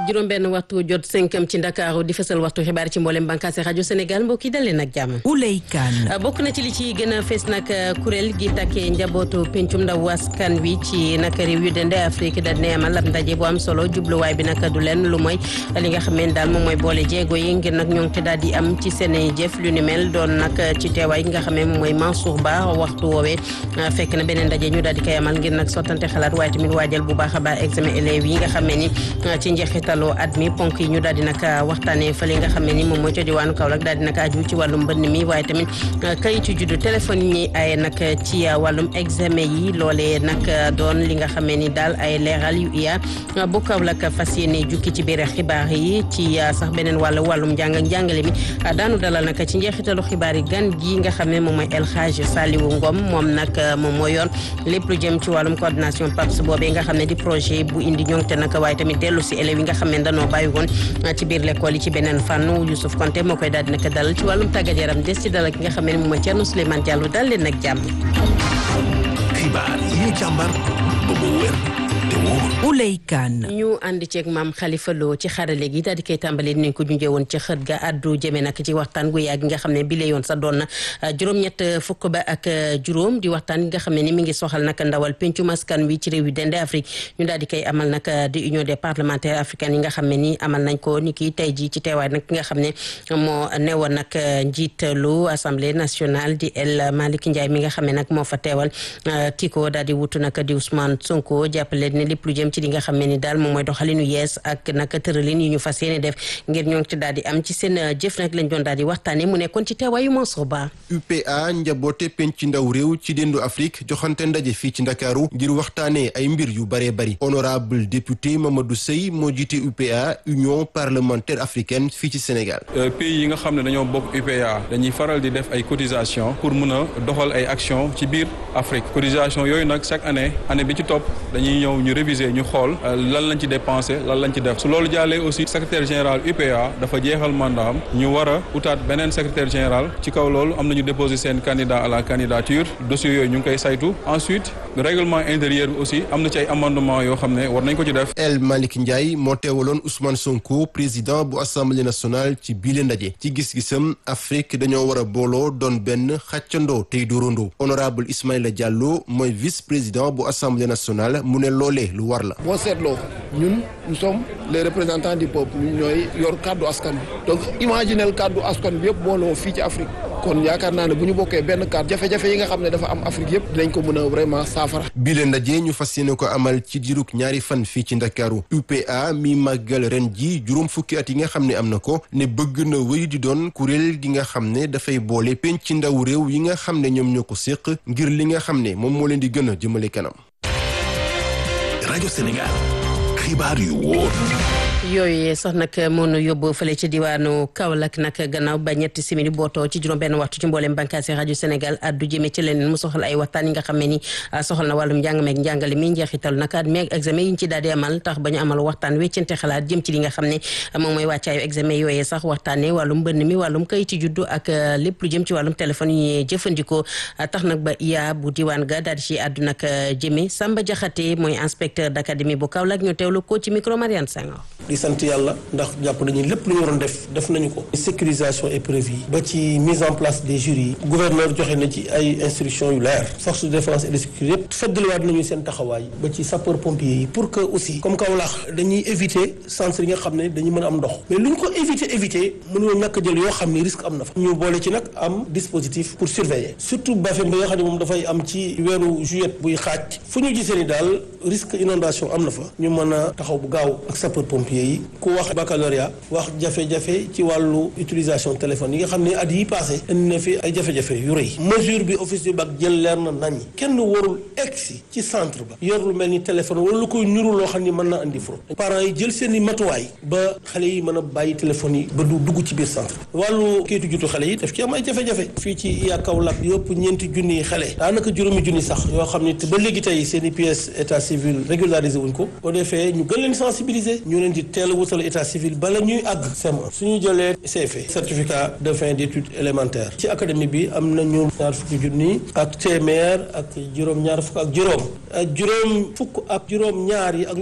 juróom benn waxtu jot cinquième ci Ndakaaru di fësal waxtu xibaar ci mboolem bànqaasi rajo Sénégal mbokk yi dalee nag jàmm. Ouley Kane. bokk na ci li ci gën a fees nag kuréel gi takkee njabootu pencum ndaw askan wi ci nag réew yu dende Afrique da ne amal ab ndaje bu am solo jubluwaay bi nag du leen lu mooy li nga xam ne daal moom mooy boole jéego yi ngir nag ñoo ngi daal di am ci seen jëf lu ni mel doon nag ci teewaay gi nga xam ne moom mooy Mansour Ba waxtu woowee fekk na beneen ndaje ñu daal di koy amal ngir nag sottante xalaat waaye tamit waajal bu baax a baax examen élèves yi nga xam ne ni ci njeexitalu at mi ponk yi ñu daal di nag waxtaanee fële nga xam ne ni moom mooy ca diwaanu Kaolack daal di nag aju ci wàllum mbënn mi waaye tamit kayitu juddu téléphone yi ñuy ay nag ci wàllum examen yi loolee nag doon li nga xam ne ni daal ay leeral yu iya bu Kaolack fas yéene jukki ci biir xibaar yi ci sax beneen wàllu wàllum njàng ak njàngale mi daanu dalal nag ci njeexitalu xibaar yi gan gi nga xam ne moom mooy El Hadj Saliou Ngom moom nag moom mooy yoon lépp lu jëm ci wàllum coordination PAPS boobee nga xam ne di projet bu indi ñoŋte nag waaye tamit dellu si élèves yi nga xam ne dañoo bàyyi woon ci biir l'école yi ci beneen fànn Youssouf Konté moo koy daal di nag dalal ci wàllum tàggat yaram des ci dalal ki nga xam ne moom mooy Thierno Souleymane Diallo dal leen nag jàmm. xibaar yi ñu càmbar ba mu wér te wóor. Ouley Kane. ñu ànd ceeg maam Khalifa Lo ci xarale gi daal di koy tàmbalee ni ko junjee woon ci xët ga addu jëme nag ci waxtaan gu yàgg nga xam ne bi la yoon sa doon na juróom-ñett fukk ba ak juróom di waxtaan nga xam ne ni mi ngi soxal nag ndawal pencum askan wi ci réew yu dende Afrique ñu daal di koy amal nag di union des parlementaires africains yi nga xam ne ni amal nañ ko ni ki tey ji ci teewaay nag ki nga xam ne moo newoon nag njiitalu assemblée nationale di El Malick Ndiaye mi nga xam ne nag moo fa teewal kii ko daal di wutu nag di Ousmane Sonko jàppale ne lépp lu jëm ci li nga xam ne ni daal moom mooy doxalinu yees ak nag tëralin yi ñu fas yéene def ngir ñoo ngi ci daal di am ci seen jëf nag lañ doon daal di waxtaane mu nekkoon ci teewaayu Mansour Ba UPA njaboote penc ndaw réew ci dendu Afrique joxante ndaje fii ci Ndakaaru ngir waxtaanee ay mbir yu baree bari honorable député Mamadou Sey moo jiite UPA union parlementaire africaine fii ci Sénégal pays yi nga xam ne dañoo bokk UPA dañuy faral di def ay cotisation pour mun a doxal ay action ci biir Afrique cotisation yooyu nag chaque année année bi ci topp dañuy ñëw ñu réviser ñu xool lan lañ ci dépensé lan lañ ci def su loolu jàllee aussi secrétaire général UPA dafa jeexal mandat am ñu war a utaat beneen secrétaire général ci kaw loolu am nañu déposé seen candidat à la candidature dossier yooyu ñu ngi koy saytu ensuite règlement intérieur bi aussi am na ci ay amendement yoo xam ne war nañ ko ci def El Malick Ndiaye moo teewaloon Ousmane Sonko président bu assemblée nationale ci biile ndaje ci gis-gisam Afrique dañoo war a booloo doon benn xàccandoo tey dóorandoo honorable Ismaïla Diallo mooy vice président bu assemblée nationale mu ne loolee lu war la boo seetloo ñun nous sommes les représentants du peuple ñun ñooy yor kàddu askan bi donc imaginel kàddu askan bi yëpp booloo fii ci Afrique kon yaakaar naa ne bu ñu bokkee benn kàddu jafe-jafe yi nga xam ne dafa am Afrique yëpp dinañ ko mën a vraiment saafara. bi leen ndaje ñu fas yéene ko amal ci diirug ñaari fan fii ci Ndakaaru UPA mi màggal ren ji juróom fukki at yi nga xam ne am na ko ne bëgg na wéy di doon kuréel gi nga xam ne dafay boole penc ndaw réew yi nga xam ne ñoom ñoo ko séq ngir li nga xam ne moom moo leen di gën a jëmale kanam. rajo Sénégal xibaar yu wóor. yooyu sax nag mënu yóbbu fële ci diwaanu Kaolack nag gannaaw ba ñetti simili bootoo ci juróom benn waxtu ci mbooleem bànqaasi rajo Sénégal addu jëme ci leneen mu soxal ay waxtaan yi nga xam ne ni soxal na wàllum njàng meeg njàngale mi njeexital nag at meeg examen yi ñu ci daal di amal tax ba ñu amal waxtaan weccante xalaat jëm ci li nga xam ne moom mooy wàccaayu examen yooyee sax waxtaane wàllum mbënn mi wàllum kayiti juddu ak lépp lu jëm ci wàllum téléphone yi ñuy jëfandikoo tax nag ba iya bu diwaan ga daal di ci addu nag jëme Samba Jaxate mooy inspecteur d'académie bu Kaolack ñu teewlu ko ci micro Mariane Senghor di sant yàlla ndax jàpp nañu lépp lu ñu waroon def def nañu ko sécurisation épreuve yi ba ci mise en place des jurys yi gouverneur joxe na ci ay instructions yu leer force de défense et de sécurité yëpp feddaliwaat nañu seen taxawaay ba ci sapeur pompier yi pour que aussi comme Kaolack dañuy éviter centre yi nga xam ne dañu mën a am ndox mais lu ñu ko éviter éviter mënuñoo ñàkk jël yoo xam ne risque am na fa ñu boole ci nag am dispositif pour surveiller surtout Bafem ba nga xam ne moom dafay am ci weeru juillet buy xaaj fu ñu gisee ni daal risque inondation am na fa ñu mën a taxaw bu gaaw ak sapeur pompier yi ku wax baccalauréat wax jafe-jafe ci wàllu utilisation téléphone yi nga xam ne at yi passé indi na fi ay jafe-jafe yu rëy mesure bi office du bac jël leer na nañ kenn warul egsi ci centre ba yor lu mel ni téléphone wala lu koy niru loo xam ni mën na indi fraude parents yi jël seen i matuwaay ba xale yi mën a bàyyi téléphone yi ba du dugg ci biir centre wàllu kayitu jutu xale yi daf ci am ay jafe-jafe fii ci iya Kaolack yëpp ñeenti junni xale daanaka juróomi junni sax yoo xam ni ba léegi tey seen i pièces état civil régularisé wuñ ko boo defee ñu gën leen sensibiliser ñu leen di teel a wutal état civil bala ñuy àgg CM1 suñu jëlee CFE certificat de fin d'études élémentaires ci académie bi am nañu ñaar fukki junni ak téeméer ak juróom ñaar fukk ak juróom ak juróom fukk ak juróom ñaar yi ak